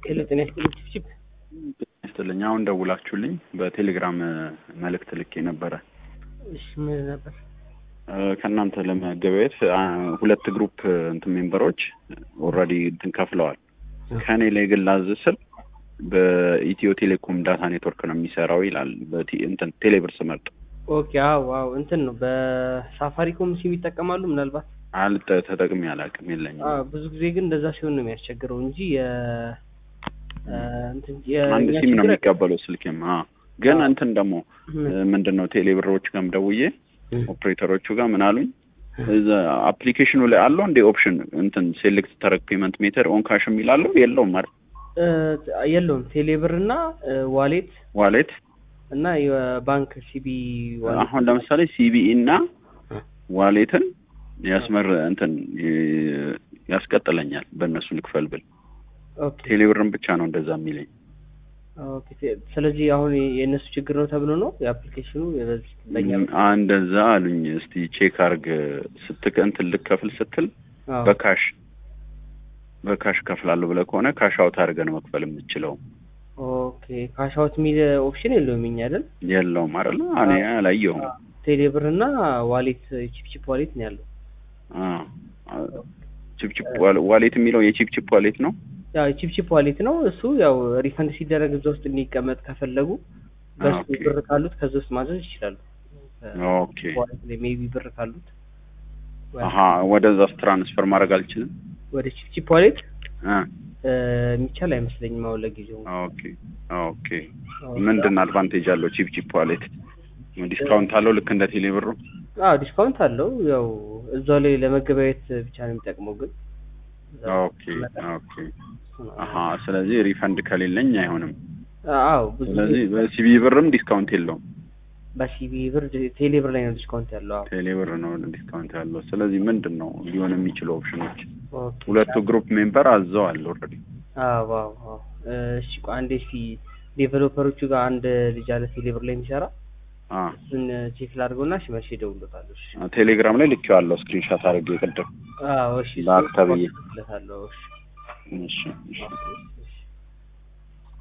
ሄሎ ጤና ይስጥልኝ ቺፕ ይስጥልኝ። አሁን ደውላችሁልኝ በቴሌግራም መልእክት ልኬ ነበረ። እሺ ምን ነበር? ከእናንተ ለመገበያየት ሁለት ግሩፕ እንትን ሜምበሮች ኦልሬዲ እንትን ከፍለዋል። ከእኔ ላይ ግን ላዝ ስል በኢትዮ ቴሌኮም ዳታ ኔትወርክ ነው የሚሰራው ይላል። በቲ- እንትን ቴሌብር ስመርጥ ኦኬ አዎ አዎ እንትን ነው በሳፋሪኮም ሲም ይጠቀማሉ ምናልባት አልጠ ተጠቅሜ አላውቅም የለኝም። አዎ ብዙ ጊዜ ግን እንደዛ ሲሆን ነው የሚያስቸግረው እንጂ የ እ፣ እንትን የ- አንድ እኛ ሲም ነው ችግር የሚቀበለው ስልኬም። አዎ ግን አዎ። እንትን ደግሞ ምን? ምንድን ነው ቴሌብሮች ጋርም ደውዬ እ፣ ኦፕሬተሮቹ ጋር ምን አሉኝ እዛ አፕሊኬሽኑ ላይ አለው እንደ ኦፕሽን እንትን ሴሌክት ተረክ ፔመንት ሜተር ኦን ካሽ የሚላለው የለውም አይደል? እ፣ የለውም ቴሌብር እና እ፣ ዋሌት ዋሌት እና የባንክ ሲቢ ዋሌት አሁን ለምሳሌ ሲቢኢ እና እ፣ ዋሌትን ያስመር እንትን ይ- ያስቀጥለኛል በእነሱ ልክፈል ብል ኦኬ ቴሌብርን ብቻ ነው እንደዛ የሚለኝ። ኦኬ ቴ- ስለዚህ አሁን የእነሱ ችግር ነው ተብሎ ነው የአፕሊኬሽኑ የበዚህ ለኛ ም፣ እንደዛ አሉኝ። እስቲ ቼክ አርግ ስትቅ እንትን ልከፍል ስትል አዎ በካሽ በካሽ ከፍላለሁ ብለህ ከሆነ ካሽ አውት አድርገህ ነው መክፈል የምችለው። ኦኬ ካሻውት የሚል ኦፕሽን የለውም እኛ አይደል የለውም አይደለ? እኔ አላየሁም። ቴሌብር እና ዋሌት ቺፕቺፕ ዋሌት ነው ያለው አዎ ቺፕቺፕ ዋሌ- ዋሌት የሚለው የቺፕቺፕ ዋሌት ነው። ያው ቺፕቺፕ ዋሌት ነው እሱ ያው ሪፈንድ ሲደረግ እዛ ውስጥ እንዲቀመጥ ከፈለጉ በሱ ኦኬ። ብር ካሉት ከዛ ውስጥ ማዘዝ ይችላሉ ኦኬ ዋሌት ላይ ሜቢ ብር ካሉት አሀ ወደዛስ ትራንስፈር ማድረግ አልችልም። ወደ ቺፕቺፕ ዋሌት አ እ፣ የሚቻል አይመስለኝም አሁን ለጊዜው ኦኬ ኦኬ ምንድን አድቫንቴጅ አለው ቺፕ ቺፕ ዋሌት? ዲስካውንት አለው ልክ እንደ ቴሌ ብሩ? አዎ ዲስካውንት አለው ያው እዛው ላይ ለመገበያየት ብቻ ነው የሚጠቅመው ግን ኦኬ ኦኬ አሀ ስለዚህ ሪፈንድ ከሌለኝ አይሆንም። አዎ ብዙ ስለዚህ በሲቢ ብርም ዲስካውንት የለውም። በሲቢ ብር ቴሌ ብር ላይ ነው ዲስካውንት ያለው አዎ ቴሌ ብር ነው ዲስካውንት ያለው። ስለዚህ ምንድን ነው ሊሆን የሚችለው ኦፕሽኖች? ኦኬ ሁለቱ ግሩፕ ሜምበር አዘዋል ኦልሬዲ። አዎ አዎ አዎ እሺ ቆይ አንዴ እስኪ ዴቨሎፐሮቹ ጋር አንድ ልጅ አለ ቴሌብር ላይ የሚሰራ አ እሱን ቼክ ላድርገውና እሺ መልሼ እደውልለታለሁ እሺ ቴሌግራም ላይ ልኬዋለሁ ስክሪንሾት አድርጌ ቅድም አዎ እሺ ላክ ተብዬ። እልክለታለሁ እሺ እሺ እሺ ኦኬ